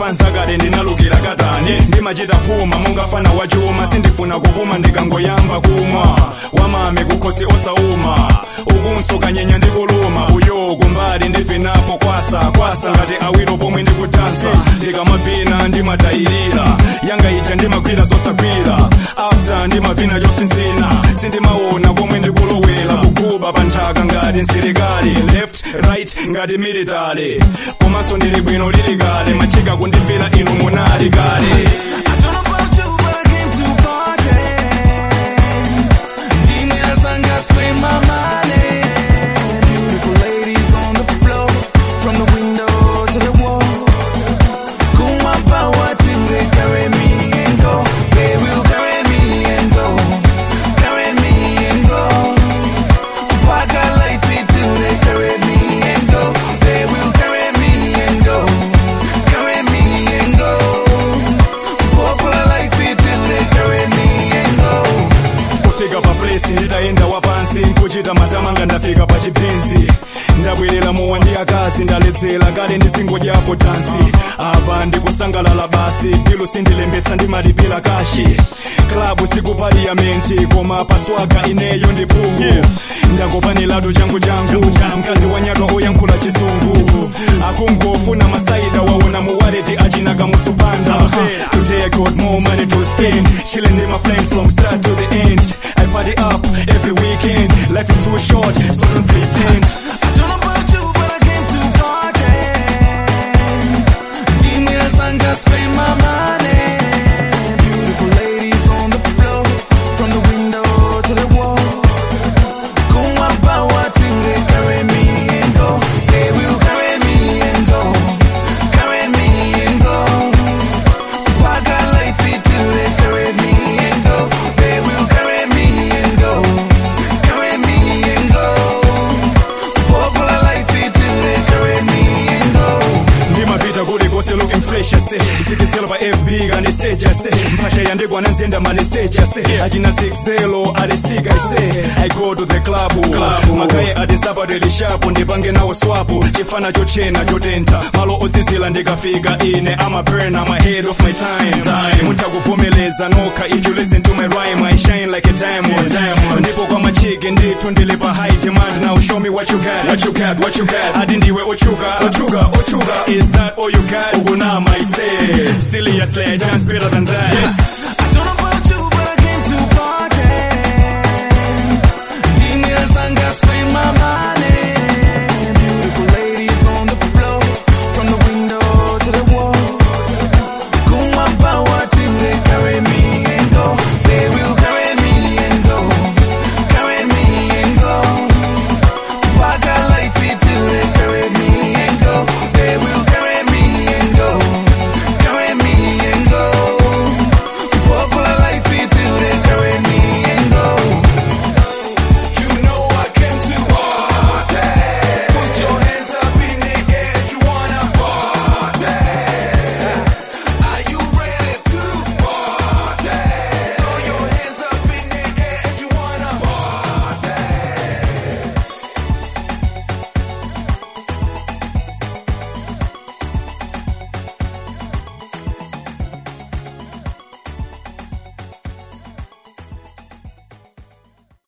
fansa kale ndinalukira katani ndimachita phuma mungafana wachuma sindifuna kupuma ndikangoyamba kumwa wamame kukhosi osauma ukunso kanyenya ndikuluma uyo kumbali ndivinapo kwasa kwasa ngati awiro pomwe ndikutansa ndikamapina ndimatayirira yanga ija ndimagwira zosagwira after ndimapina chosinzina sindimaona komwe ndikulowera kuguba pa nthaka ngati msilikali left right ngati military komanso ndili bwino lili kale machika kundifira inu munali kale I don't know about you, but I came to party. Genius and got spend my money. Beautiful ladies on the floor, from the window to the wall. Kuma power till they carry me and go. They will carry me and go, carry me and go. Pack a life it till they carry me and go. They will carry me and go, carry me and go. Popular life it till they carry me and go. kufika pa place nditayenda wapansi nkuchita matamanga ndafika pa chipinzi ndabwerera mowa ndi akazi ndaledzera kale ndisingodyapo tansi apa ndikusangalala basi pilu sindilembetsa ndimalipira kashi klabu siku parliamenti koma paswaka ineyo ndi pungu ndakopanilatu changu changu mkazi wanyatwa oyankhula chisungu akungofuna masaida waona muwaleti achinaka musupanda today I got more money to spend chilling in my flame from start to the end I party up every weekend life is too short so don't pretend I don't know about you, but I came to party. Genius and got spend my money. Beautiful ladies on the floor, from the window to the wall. Kuma power till they carry me and go. They will carry me and go, carry me and go. Pack a life it till they carry me and go. They will carry me and go, carry me and go. Popular life it till they carry me and go. ndimapita kuli kose looking fresh ase zikiselo pa fb kandi stage ase mphasha yandikwana nziyenda mali stage ase achina 60 alisika ise i go to the club magaye ati sapato ilishapo ndipange nawo swapo chifana chochena chotentha malo ozizila ndikafika ine ama burn I'm ahead of my time mutakuvomeleza nokha if you listen to my rhyme I shine like a diamond ndipo kwa machike ndithu ndili pa high demand now show me what you got what you got what you got ati ndiwe ochuka ochuka ochuka is that all you got ukunama I say seriously I dance better than that I don't know